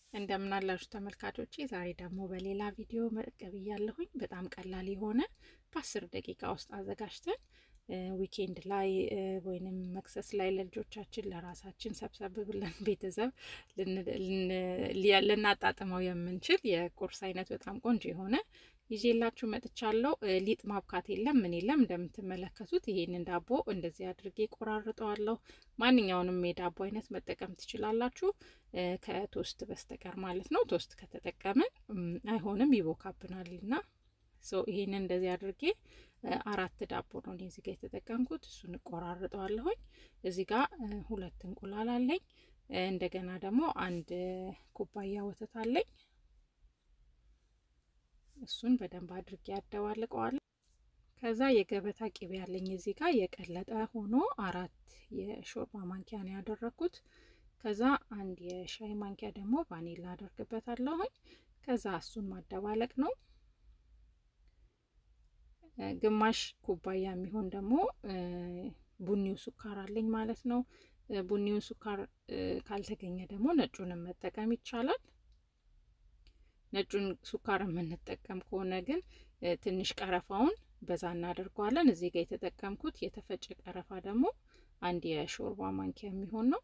እንደምናላችሁ ተመልካቾቼ፣ ዛሬ ደግሞ በሌላ ቪዲዮ ብቅ ብያለሁኝ። በጣም ቀላል የሆነ በአስር ደቂቃ ውስጥ አዘጋጅተን ዊኬንድ ላይ ወይንም መክሰስ ላይ ለልጆቻችን ለራሳችን ሰብሰብ ብለን ቤተሰብ ልናጣጥመው የምንችል የቁርስ አይነት በጣም ቆንጆ የሆነ ይዤላችሁ መጥቻለሁ። ሊጥ ማብካት የለም ምን የለም። እንደምትመለከቱት ይሄንን ዳቦ እንደዚህ አድርጌ ቆራርጠዋለሁ። ማንኛውንም የዳቦ አይነት መጠቀም ትችላላችሁ ከቶስት በስተቀር ማለት ነው። ቶስት ከተጠቀምን አይሆንም ይቦካብናል እና ይሄንን እንደዚህ አድርጌ አራት ዳቦ ነው እኔ እዚህ ጋር የተጠቀምኩት። እሱን እቆራርጠዋለሁኝ። እዚህ ጋር ሁለት እንቁላል አለኝ። እንደገና ደግሞ አንድ ኩባያ ወተት አለኝ። እሱን በደንብ አድርጌ ያደባልቀዋለሁ። ከዛ የገበታ ቅቤ ያለኝ እዚህ ጋር የቀለጠ ሆኖ አራት የሾርባ ማንኪያ ነው ያደረኩት። ከዛ አንድ የሻይ ማንኪያ ደግሞ ቫኒላ አደርግበታለሁኝ። ከዛ እሱን ማደባለቅ ነው። ግማሽ ኩባያ የሚሆን ደግሞ ቡኒው ሱካር አለኝ ማለት ነው። ቡኒውን ሱካር ካልተገኘ ደግሞ ነጩንም መጠቀም ይቻላል። ነጩን ሱካር የምንጠቀም ከሆነ ግን ትንሽ ቀረፋውን በዛ እናደርገዋለን። እዚህ ጋር የተጠቀምኩት የተፈጨ ቀረፋ ደግሞ አንድ የሾርባ ማንኪያ የሚሆን ነው።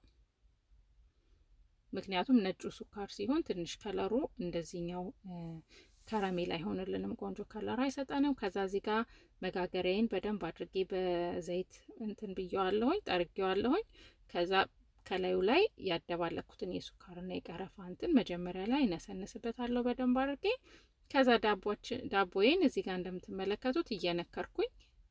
ምክንያቱም ነጩ ሱካር ሲሆን ትንሽ ከለሩ እንደዚህኛው ከረሜላ አይሆንልንም፣ ቆንጆ ከለር አይሰጠንም። ከዛ እዚህ ጋር መጋገሪያዬን በደንብ አድርጌ በዘይት እንትን ብየዋለሁኝ፣ ጠርጌዋለሁኝ። ከዛ ከላዩ ላይ ያደባለኩትን የሱካርና የቀረፋ እንትን መጀመሪያ ላይ እነሰንስበታለሁ በደንብ አድርጌ። ከዛ ዳቦዬን እዚህ ጋር እንደምትመለከቱት እየነከርኩኝ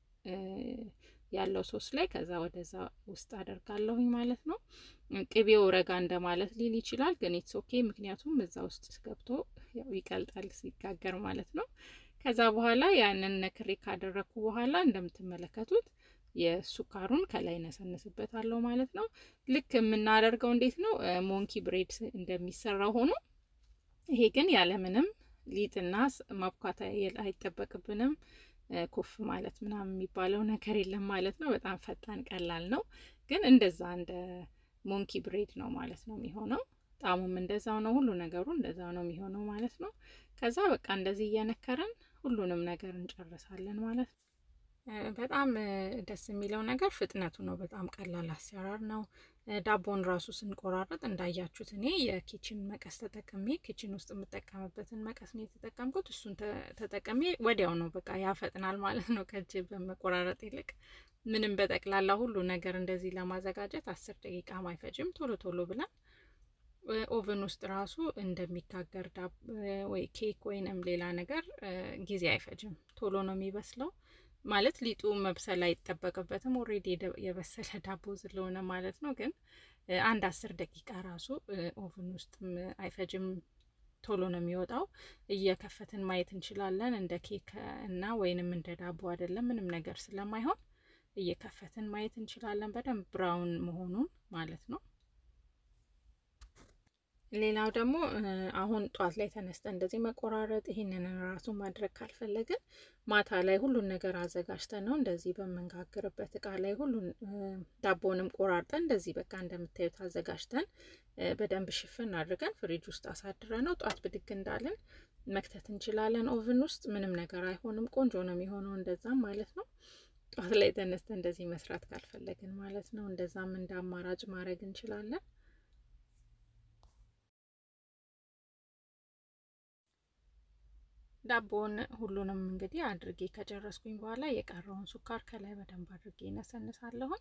ያለው ሶስ ላይ ከዛ ወደዛ ውስጥ አደርጋለሁኝ ማለት ነው። ቅቤው ረጋ እንደማለት ሊል ይችላል፣ ግን ኢትስ ኦኬ። ምክንያቱም እዛ ውስጥ ገብቶ ያው ይቀልጣል ሲጋገር ማለት ነው። ከዛ በኋላ ያንን ነክሬ ካደረግኩ በኋላ እንደምትመለከቱት የሱካሩን ከላይ ነሰንስበታለሁ ማለት ነው። ልክ የምናደርገው እንዴት ነው ሞንኪ ብሬድ እንደሚሰራው ሆኖ ይሄ ግን ያለምንም ሊጥና ማብኳት አይጠበቅብንም። ኩፍ ማለት ምናምን የሚባለው ነገር የለም ማለት ነው። በጣም ፈጣን ቀላል ነው። ግን እንደዛ እንደ ሞንኪ ብሬድ ነው ማለት ነው የሚሆነው። ጣሙም እንደዛው ነው። ሁሉ ነገሩ እንደዛው ነው የሚሆነው ማለት ነው። ከዛ በቃ እንደዚህ እየነከረን ሁሉንም ነገር እንጨርሳለን ማለት ነው። በጣም ደስ የሚለው ነገር ፍጥነቱ ነው። በጣም ቀላል አሰራር ነው። ዳቦን ራሱ ስንቆራረጥ እንዳያችሁት እኔ የኪችን መቀስ ተጠቅሜ ኪችን ውስጥ የምጠቀምበትን መቀስ ነው የተጠቀምኩት። እሱን ተጠቅሜ ወዲያው ነው በቃ ያፈጥናል ማለት ነው ከእጅ በመቆራረጥ ይልቅ። ምንም በጠቅላላ ሁሉ ነገር እንደዚህ ለማዘጋጀት አስር ደቂቃ አይፈጅም። ቶሎ ቶሎ ብለን ኦቨን ውስጥ ራሱ እንደሚጋገር ወይ ኬክ ወይንም ሌላ ነገር ጊዜ አይፈጅም። ቶሎ ነው የሚበስለው ማለት ሊጡ መብሰል አይጠበቅበትም። ኦሬዲ የበሰለ ዳቦ ስለሆነ ማለት ነው። ግን አንድ አስር ደቂቃ ራሱ ኦቨን ውስጥም አይፈጅም። ቶሎ ነው የሚወጣው። እየከፈትን ማየት እንችላለን። እንደ ኬክ እና ወይንም እንደ ዳቦ አይደለም፣ ምንም ነገር ስለማይሆን እየከፈትን ማየት እንችላለን። በደንብ ብራውን መሆኑን ማለት ነው። ሌላው ደግሞ አሁን ጧት ላይ ተነስተ እንደዚህ መቆራረጥ ይህንን ራሱ ማድረግ ካልፈለግን ማታ ላይ ሁሉን ነገር አዘጋጅተን ነው እንደዚህ በምንጋግርበት እቃ ላይ ሁሉን ዳቦንም ቆራርጠን እንደዚህ በቃ እንደምታዩት አዘጋጅተን በደንብ ሽፍን አድርገን ፍሪጅ ውስጥ አሳድረ ነው ጧት ብድግ እንዳለን መክተት እንችላለን። ኦቭን ውስጥ ምንም ነገር አይሆንም። ቆንጆ ነው የሚሆነው እንደዛም ማለት ነው። ጧት ላይ ተነስተ እንደዚህ መስራት ካልፈለግን ማለት ነው። እንደዛም እንደ አማራጭ ማድረግ እንችላለን። ዳቦን ሁሉንም እንግዲህ አድርጌ ከጨረስኩኝ በኋላ የቀረውን ሱካር ከላይ በደንብ አድርጌ እነሰንሳለሁኝ።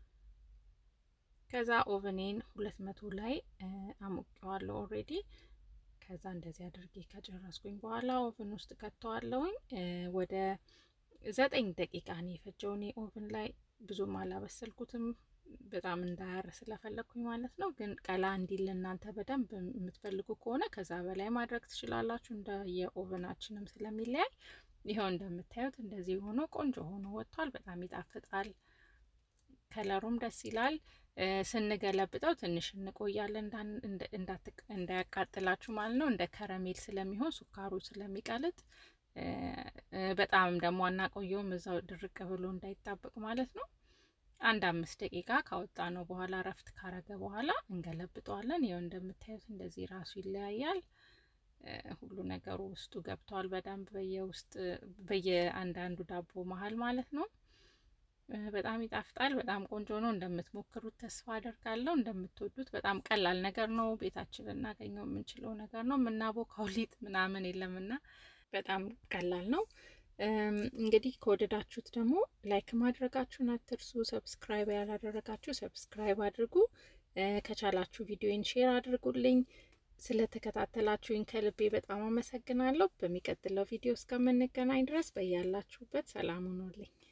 ከዛ ኦቨኔን ሁለት መቶ ላይ አሞቀዋለሁ ኦሬዲ። ከዛ እንደዚህ አድርጌ ከጨረስኩኝ በኋላ ኦቨን ውስጥ ከተዋለሁኝ። ወደ ዘጠኝ ደቂቃ ነው የፈጀው። እኔ ኦቨን ላይ ብዙም አላበሰልኩትም በጣም እንዳያር ስለፈለግኩኝ ማለት ነው። ግን ቀላ እንዲል እናንተ በደንብ የምትፈልጉ ከሆነ ከዛ በላይ ማድረግ ትችላላችሁ። እንደ የኦቨናችንም ስለሚለያይ ይኸው እንደምታዩት እንደዚህ ሆኖ ቆንጆ ሆኖ ወጥቷል። በጣም ይጣፍጣል። ከለሩም ደስ ይላል። ስንገለብጠው ትንሽ እንቆያለን እንዳያቃጥላችሁ ማለት ነው። እንደ ከረሜል ስለሚሆን ሱካሩ ስለሚቀልጥ በጣም ደግሞ አናቆየውም እዛው ድርቅ ብሎ እንዳይጣበቅ ማለት ነው። አንድ አምስት ደቂቃ ካወጣ ነው በኋላ እረፍት ካረገ በኋላ እንገለብጠዋለን። ይኸው እንደምታዩት እንደዚህ ራሱ ይለያያል። ሁሉ ነገሩ ውስጡ ገብተዋል በደንብ በየውስጥ በየአንዳንዱ ዳቦ መሀል ማለት ነው። በጣም ይጣፍጣል። በጣም ቆንጆ ነው። እንደምትሞክሩት ተስፋ አደርጋለሁ። እንደምትወዱት በጣም ቀላል ነገር ነው። ቤታችን ልናገኘው የምንችለው ነገር ነው። የምናቦካው ሊጥ ምናምን የለምና በጣም ቀላል ነው። እንግዲህ ከወደዳችሁት ደግሞ ላይክ ማድረጋችሁን አትርሱ። ሰብስክራይብ ያላደረጋችሁ ሰብስክራይብ አድርጉ። ከቻላችሁ ቪዲዮን ሼር አድርጉልኝ። ስለተከታተላችሁኝ ከልቤ በጣም አመሰግናለሁ። በሚቀጥለው ቪዲዮ እስከምንገናኝ ድረስ በያላችሁበት ሰላም ሁኑልኝ።